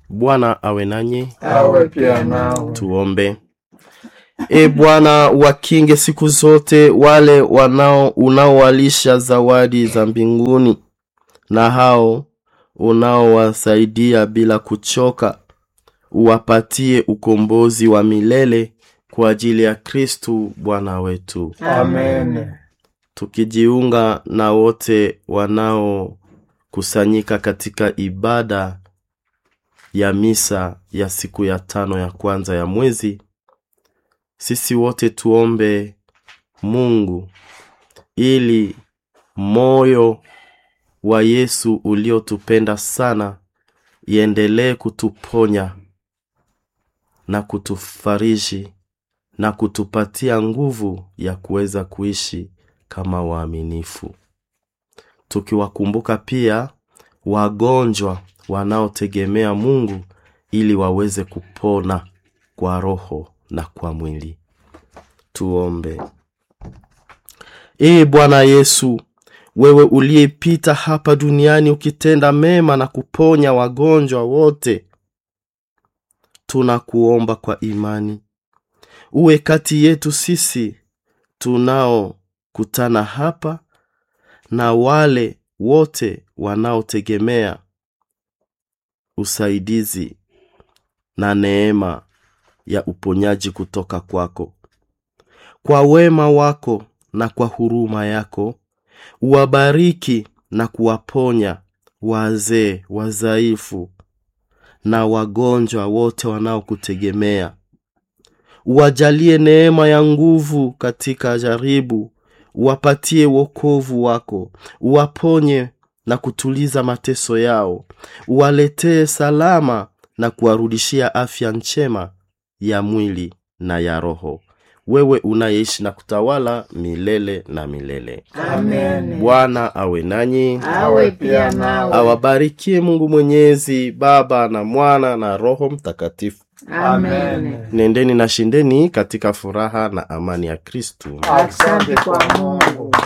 Bwana awe nanyi. awe pia nawe. Tuombe. E Bwana, wakinge siku zote wale wanao unaowalisha zawadi za mbinguni na hao unaowasaidia bila kuchoka, uwapatie ukombozi wa milele kwa ajili ya Kristu Bwana wetu. Amen. tukijiunga na wote wanaokusanyika katika ibada ya misa ya siku ya tano ya kwanza ya mwezi, sisi wote tuombe Mungu ili moyo wa Yesu uliotupenda sana iendelee kutuponya na kutufariji na kutupatia nguvu ya kuweza kuishi kama waaminifu, tukiwakumbuka pia wagonjwa wanaotegemea Mungu ili waweze kupona kwa roho na kwa mwili. Tuombe. Ee Bwana Yesu, wewe uliyepita hapa duniani ukitenda mema na kuponya wagonjwa wote, tunakuomba kwa imani uwe kati yetu sisi tunaokutana hapa na wale wote wanaotegemea usaidizi na neema ya uponyaji kutoka kwako. Kwa wema wako na kwa huruma yako, uwabariki na kuwaponya wazee, wazaifu na wagonjwa wote wanaokutegemea uwajalie neema ya nguvu katika jaribu, uwapatie wokovu wako, uwaponye na kutuliza mateso yao, uwaletee salama na kuwarudishia afya njema ya mwili na ya roho, wewe unayeishi na kutawala milele na milele. Amen. Bwana awe nanyi, Awe pia nawe. awabarikie Mungu Mwenyezi, Baba na Mwana na Roho Mtakatifu. Amen. Nendeni na shindeni katika furaha na amani ya Kristu. Asante kwa Mungu.